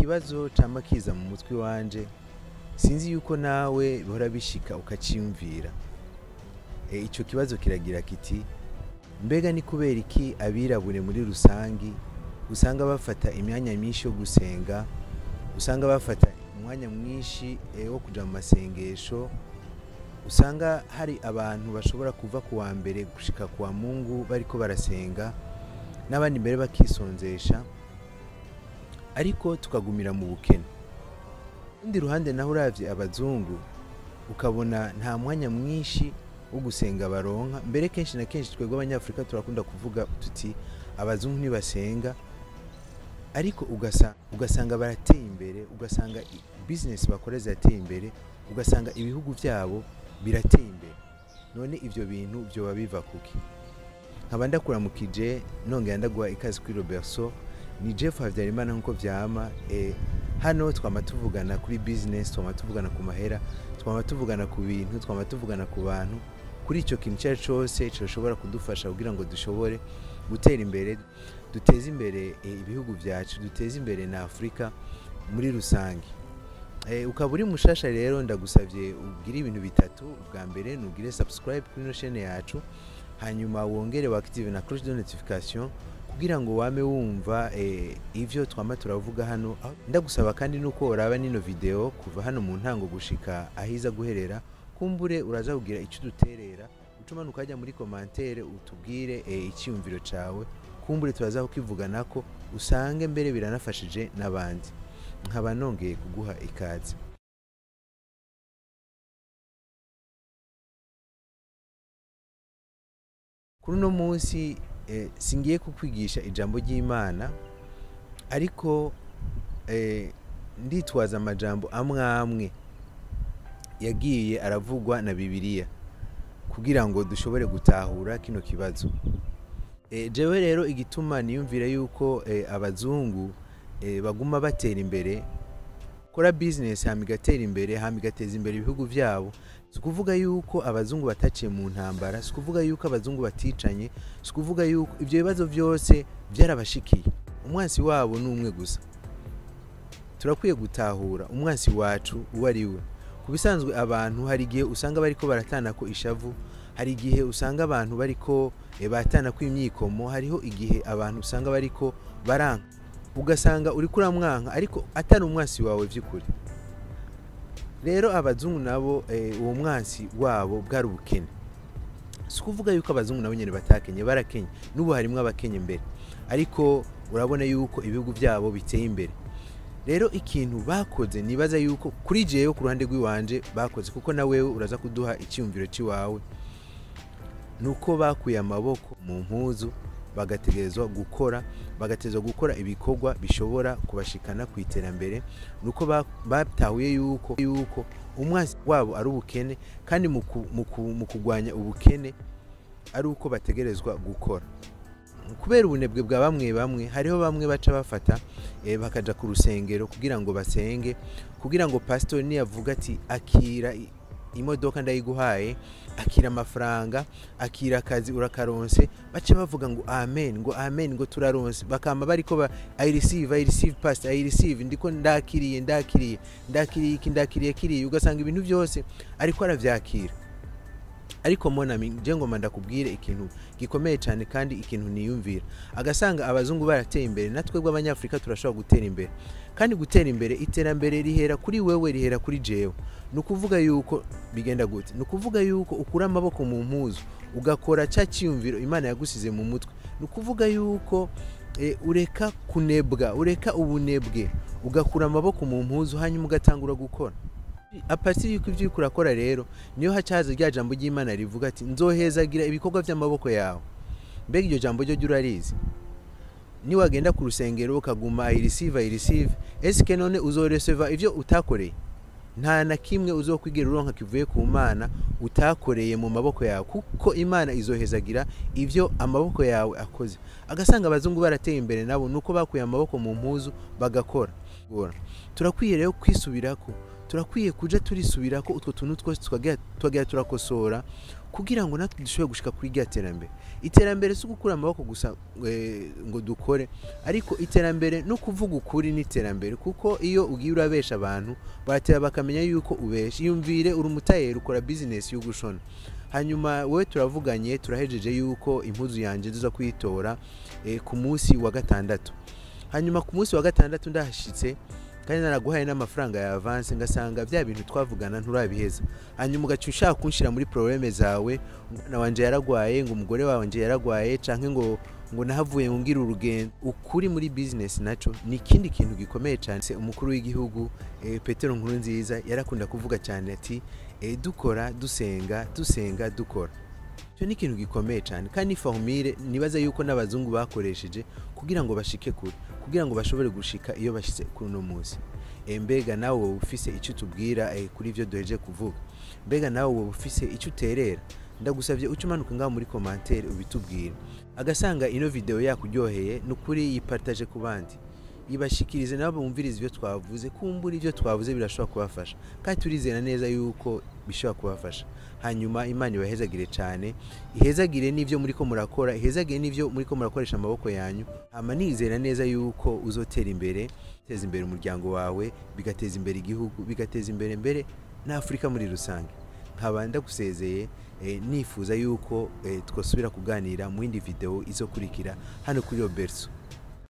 ikibazo cama kiza mu mutwe wanje sinzi yuko nawe bihora bishika ukaciyumvira e, ico kibazo kiragira kiti mbega ni kubera iki abirabure muri rusangi usanga bafata imyanya myinshi yo gusenga usanga bafata umwanya mwinshi e, wo kuja mu masengesho usanga hari abantu bashobora kuva ku wa mbere gushika ku wa mungu bariko barasenga n'abandi mbere bakisonzesha ariko tukagumira mu bukene urundi ruhande naho uravye abazungu ukabona nta mwanya mwinshi wo gusenga baronka mbere kenshi na kenshi twebwe abanyafurika turakunda kuvuga tuti abazungu ntibasenga ariko ugasa, ugasanga barateye imbere ugasanga i- business bakora zirateye imbere ugasanga ibihugu vyabo birateye imbere none ivyo bintu vyoba biva kuki nkaba ndakuramukije nongera ndaguha ikazi kuri robertso ni jeff habyarimana nk'uko vyama e, hano twama tuvugana kuri business twama tuvugana ku mahera twama tuvugana ku bintu twama tuvugana ku bantu kuri ico kintu icyo ari cyo cyose gishobora kudufasha kugira ngo dushobore gutera imbere duteze imbere e, ibihugu vyacu duteze imbere na afurika muri rusange e, ukaba uri mushasha rero ndagusavye ugire ibintu bitatu ubwa mbere nugire subscribe kuri ino chaine yacu hanyuma wongere waactive na cloche de notification kugira ngo wame wumva eh, ivyo twama turavuga hano Aho- ndagusaba kandi nuko uraba nino video kuva hano mu ntango gushika ahiza guherera kumbure uraza kugira ico duterera ucumana ukajya muri commentaire utubwire eh, icyumviro cawe kumbure turaza kukivuganako usange mbere biranafashije n'abandi nkaba nongeye kuguha ikaze kuri uno munsi eh, singiye kukwigisha ijambo ry'imana ariko eh, nditwaza amajambo amwe amwe yagiye aravugwa na bibiliya kugira ngo dushobore gutahura kino kibazo e, jewe rero igituma niyumvira yuko e, abazungu e, baguma batera imbere kora business hama igatera imbere hama igateza imbere ibihugu vyabo si ukuvuga yuko abazungu bataciye mu ntambara si ukuvuga yuko abazungu baticanye si ukuvuga yuko ivyo bibazo vyose vyarabashikiye umwansi wabo ni umwe gusa turakwiye gutahura umwansi wacu uwo ari we ku bisanzwe abantu hari igihe usanga bariko baratanako ishavu hari igihe usanga abantu bariko eh, batanako imyikomo hariho igihe abantu usanga bariko baranka ugasanga uriko uramwanka ariko atari umwansi wawe vy'ukuri rero abazungu nabo eh, uwo mwansi wabo bwari ubukene si ukuvuga yuko abazungu nabo nyene batakenye barakenye n'ubu harimwo abakenye mbere ariko urabona yuko ibihugu vyabo biteye imbere rero ikintu bakoze nibaza yuko kuri jewe ku ruhande rw'iwanje bakoze kuko na wewe uraza kuduha icyumviro cy'iwawe nuko bakuye amaboko mu mpuzu bagategerezwa gukora bagategerezwa gukora ibikorwa bishobora kubashikana ku iterambere nuko ba- batahuye yuko yuko umwansi wabo ari ubukene kandi mu ku- mu ku- mu kurwanya ubukene ari uko bategerezwa gukora kubera ubunebwe bwa bamwe bamwe hariho bamwe baca bafata eh, bakaja ku rusengero kugira ngo basenge kugira ngo pastor niyavuga ati akira i- imodoka ndayiguhaye akira amafaranga akira akazi urakaronse baca bavuga ngo amen ngo amen ngo turaronse bakama bariko ba i receive i receive pastor i receive ndiko ndakiriye ndakiriye ndakiriye iki ndakiriye kiriye ugasanga ibintu byose ariko aravyakira ariko monami je ngoma ndakubwire ikintu gikomeye cyane kandi ikintu niyumvira agasanga abazungu barateye imbere natwe bw'abanyafurika turashobora gutera imbere kandi gutera imbere iterambere rihera kuri wewe rihera kuri jewe ni ukuvuga yuko bigenda gute ni ukuvuga yuko ukura amaboko mu mpuzu ugakora cya cyiyumviro imana yagusize mu mutwe ni ukuvuga yuko e, ureka kunebwa ureka ubunebwe ugakura amaboko mu mpuzu hanyuma ugatangura gukora apatiri yuko ibyo uriko urakora rero niyo hacaza rya jambo ry'imana rivuga ati nzohezagira ibikorwa by'amaboko yawe mbega iryo jambo ryo jya urarizi niwagenda ku rusengero ukaguma i receive i receive esike none uzoreseva ivyo utakoreye nta na kimwe uzokwigera uronka kivuye ku mana utakoreye mu maboko yawe kuko imana izohezagira ivyo amaboko yawe akoze agasanga abazungu barateye imbere nabo nuko bakuye amaboko mu mpuzu bagakora turakwiye rero kwisubirako turakwiye kuja turisubirako utwo tuntu twose tukagira turakosora kugira ngo natwe dushobore gushika kuri rya terambere iterambere si ugukura amaboko gusa eh, ngo dukore ariko iterambere no kuvuga ukuri ni iterambere kuko iyo ugiye urabesha abantu barateba bakamenya yuko ubesha iyumvire uri umutayeri ukora bizinesi yo gushona hanyuma wowe turavuganye turahejeje yuko impuzu yanjye tuza kuyitora eh, ku munsi wa gatandatu hanyuma ku munsi wa gatandatu ndahashitse kandi naraguhaye n'amafaranga ya avance ngasanga bya bintu twavugana nturabiheza hanyuma ugaca ushaka kunshira muri probleme zawe umwana wanje yaragwaye ngo umugore wanje yaragwaye canke ngo ngo nahavuye ngo ngira urugendo ukuri muri business naco ni ikindi kintu gikomeye cyane Se, umukuru w'igihugu eh, petero nkuru nziza yarakunda kuvuga cyane ati eh, dukora dusenga dusenga dukora icyo ni ikintu gikomeye cyane kandi ni fahumire nibaza yuko n'abazungu bakoresheje kugira ngo bashike kure kugira ngo bashobore gushika iyo bashyize kuri uno munsi Eh, mbega nawe wowe ufise icyo utubwira eh, kuri ibyo duheje kuvuga mbega nawe wowe ufise icyo uterera ndagusabye uca umanuka ngaho muri komantere ubitubwire agasanga ino video yakuryoheye ni ukuri yipartaje ku bandi ibashikirize nabo bumvirize ibyo twavuze kumbura ibyo twavuze birashobora kubafasha kandi turizera neza yuko bishobora kubafasha hanyuma imana ibahezagire cyane ihezagire n'ibyo muri ko murakora ihezagire n'ibyo muri ko murakoresha amaboko yanyu hama nizera neza yuko uzotera imbere uteza imbere umuryango wawe bigateza imbere igihugu bigateza imbere mbere n'afurika muri rusange nkaba ndagusezeye eh, nifuza yuko eh, twasubira kuganira mu yindi video izokurikira hano kuri robertso